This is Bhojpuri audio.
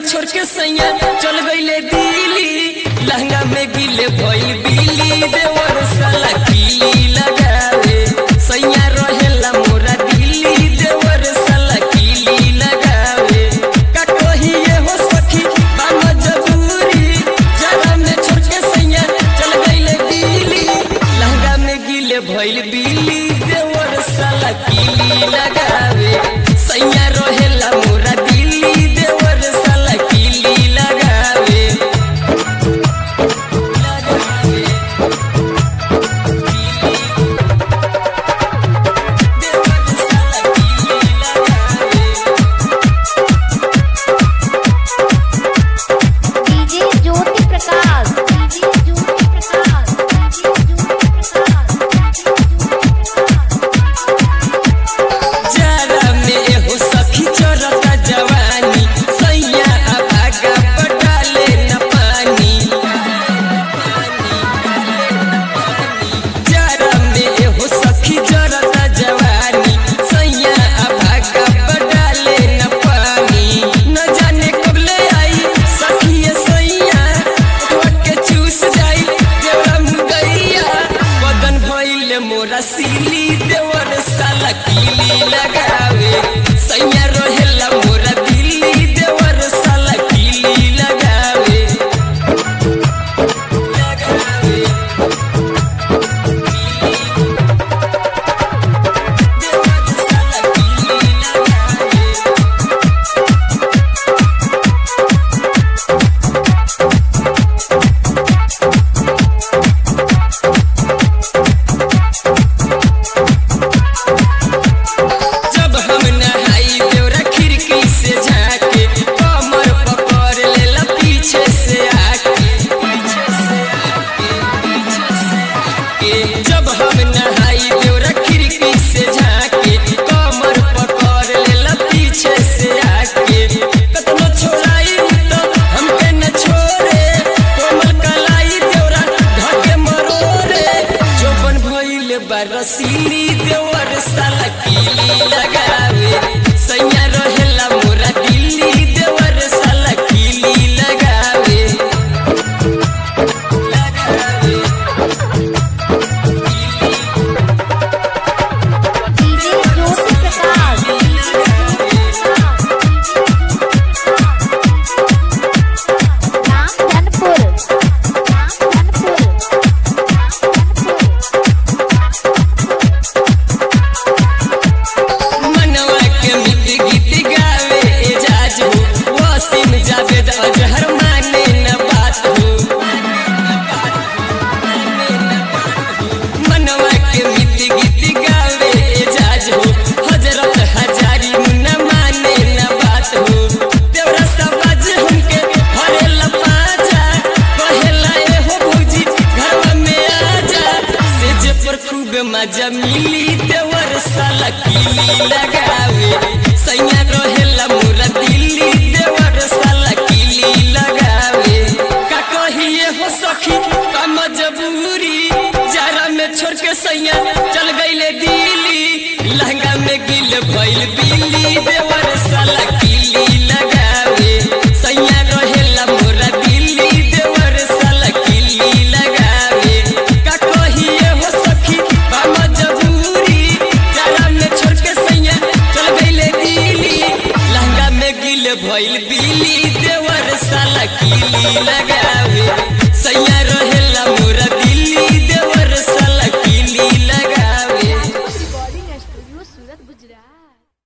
छोड़ के सैया चल गईले दिल्ली लहंगा में गिले भइल बिली देवर साला किली लगावे सैया रहेला मोरा दिल्ली देवर साला किली लगावे का कहिए हो सखी बा मजबूरी जरा में छोड़ के सैया चल गईले दिल्ली लहंगा में गिले भइल बिली देवर साला किली लगावे सैया रहेला मोरा दिल्ली देवर साला किली लगावे लगावे देवर साला किली लगावे DJ Jyoti Prakash DJ Jyoti Prakash DJ Jyoti Prakash जरा में एहो सखी चरता जवानी सैया अभागा पटाले न पानी जरा में एहो सखी चरता जवानी सैया अभागा पटाले न पानी न जाने कब ले आई सखी ये सैया ओठवा के चूस जाई देवरा मुगैया बदन भइले मोरा सीली देवर साला कीली लगावे सैया रहेला मोरा दिल्ली देवर साला कीली लगावे लगावे देवर साला कीली लगावे जब हम नहाई देवरा खिड़की से झाके कमर पकड़ लेला पीछे से आके पीछे से आके पीछे से आके जब हम नहाई देवरा खिड़की से झाके कमर पकड़ लेला पीछे से आके कतनो छोड़ाई तो हमके न छोड़े कोमल कलाई देवरा ढके मरोरे जोबन भइले बरसीली देवर साला कीली लगावे सैया रहेला मोरा दिल्ली देवर साला कीली लगावे लगावे डीजे ज्योति प्रकाश डीजे राम धनपुर राम धनपुर मनवा के मित गीत गावे एजाज हो वसीम जावेद अजहर माने न बात हो मनवा के मित गीत गावे एजाज हो हजरत हजारी मुन्ना माने न बात हो देवरा सबाज हमके हरेला पाजा कहेला ए हो भौजी घरवा में आजा सेज पर खूब मजा मिली देवर साला कीली लगावे सैया रहेला मोरा दिल्ली देवर साला कीली लगावे का कहिए हो सखी का मजबूरी जरा में छोड़ के सैया चल गईले दिल्ली लहंगा में गिल भइल बिल्ली देवर साला कीली लगावे सैया रहेला मोरा दिल्ली देवर साला कीली लगावे का कहिए हो सखी बा मजबूरी जरा में छोड़ के सैया चल गईले दिल्ली लहंगा में गिल भइल बिल्ली देवर साला कीली लगावे सैया रहेला मोरा